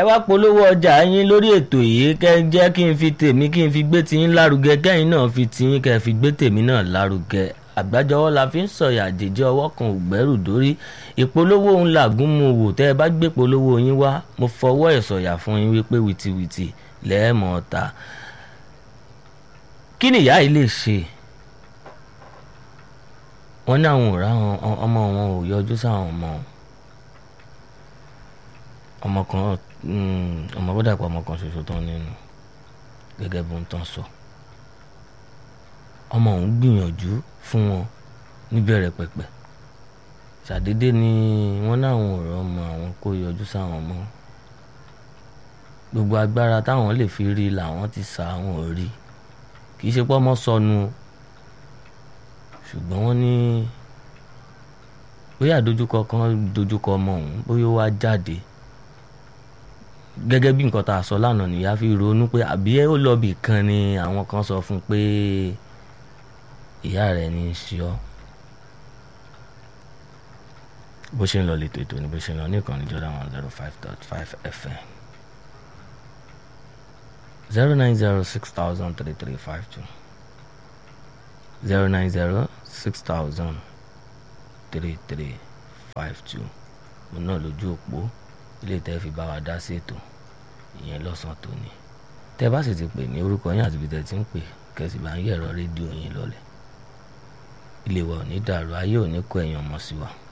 wá polówó ọjà yín lórí ètò yìí kẹ́ ẹ jẹ́ kí n fi tèmi kí n fi gbé tiyín lárugẹ kẹ́yìn náà fi tiyín kẹ́ ẹ fi gbé tèmi náà lárugẹ àgbájọwọ́ la fi ń sọ̀yà àjèjì ọwọ́ kan ò gbẹ́rù dórí ìpolówó ń làgùn mu wò tẹ́ ẹ bá gbé polówó yín wá mo fọwọ́ ẹ̀ sọ̀yà fún yín wípé wìtìwìtì lẹ́ẹ̀mọ́ ta kí nìyá yìí lè ṣe wọ́n ní àwọn ò ráwọn ọmọ wọn ò yọjú sáwọn ọmọ ọmọ kan ọmọ bọ́dà pa ọmọ kan ṣoṣo tán nínú gẹ́gẹ́ bó ń tán sọ ọmọ òun gbìyànjú fún wọn níbẹ̀rẹ̀ pẹ̀pẹ̀ ṣàdédé ni wọ́n náwọn ọ̀rọ̀ ọmọ àwọn kó yọjú sáwọn ọmọ gbogbo agbára táwọn lè fi rí làwọn ti sa àwọn ò rí kì í ṣe pé ọmọ sọnù ṣùgbọ́n wọ́n ní bóyá dojúkọ kan dojúkọ ọmọ òun bóyá ó wá jáde gẹ́gẹ́ bí nǹkan tá a sọ lánàá nìyá fi ronú pé àbí ó lọ bì kan ni àwọn kan sọ fún un pé ìyá rẹ̀ ní í ṣe ọ́ bó ṣe ń lọ lẹ́tọ̀ ètò ni bó ṣe ń lọ ní ìkànnì Jordan one zero five dot five FM zero nine zero six thousand three three five two zero nine zero six thousand three three five two mo náà lójú òpó ilé tẹ́ fi bá wa dá sí ètò ìyẹn lọ́sàn-án tòní tẹ́ bá sì ti pè ní orúkọ yín àti ibi tẹ́ ti ń pè kẹ́sì bá ń yẹ̀rọ rédíò yín lọ́lẹ̀ ilé wa ò ní dàrú ayé ò ní kó ẹ̀yàn ọmọ sí wa.